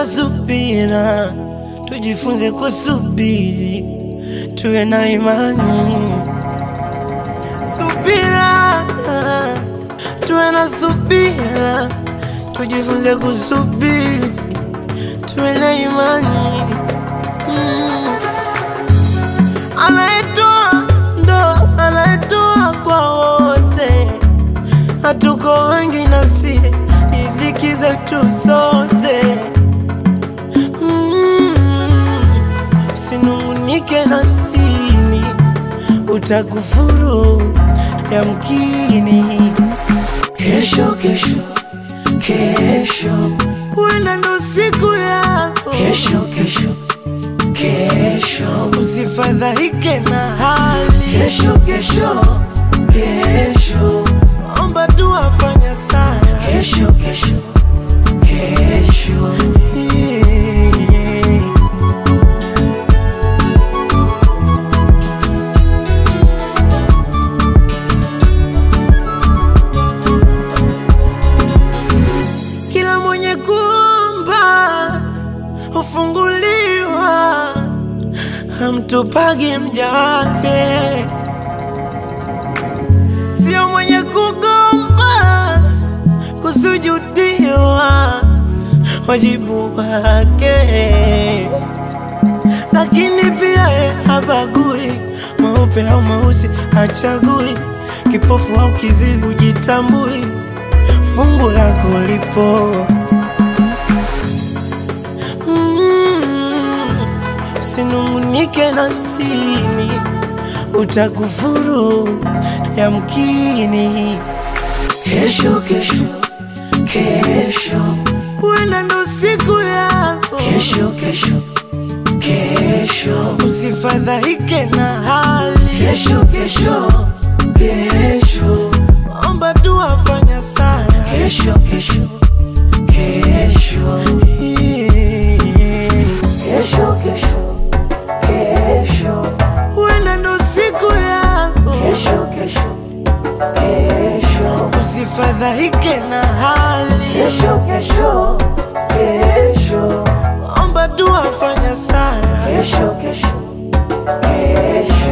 na subira, tujifunze kusubiri, tuwe na imani. Subira, tuwe na subira, tujifunze kusubiri, tuwe na imani. Mm. Anayetoa ndo anayetoa kwa wote, hatuko wengi nasi ni dhiki zetu sote. Mm. Usinungunike nafsini, utakufuru yamkini. Kesho, kesho, kesho, huenda ndo siku yako. Kesho, kesho, kesho, usifadhaike na hali. Kesho, kesho, kesho, omba tu afanya sana. Kesho, kesho, kesho, yeah. Kila mwenye kuomba hufunguliwa, hamtupagi mja wake. Sio mwenye kugomba kusujudiwa, wajibu wake. Lakini pia ye habagui mweupe au mweusi, hachagui kipofu au kizivu, jitambui fungu lako lipo. Mm, Usinungunike nafsini, utakufuru yamkini. Kesho, kesho, kesho, huenda ndo siku yako. Kesho, kesho, kesho, usifadhaike na hali. Kesho, kesho, kesho, omba tu afanya sana. Kesho, kesho, kesho, yeah. Kesho, kesho, kesho, huenda ndo siku yako. kesho, kesho, kesho, Usifadhaike na hali, kesho, kesho, kesho, omba tu afanya sana. kesho, kesho, kesho.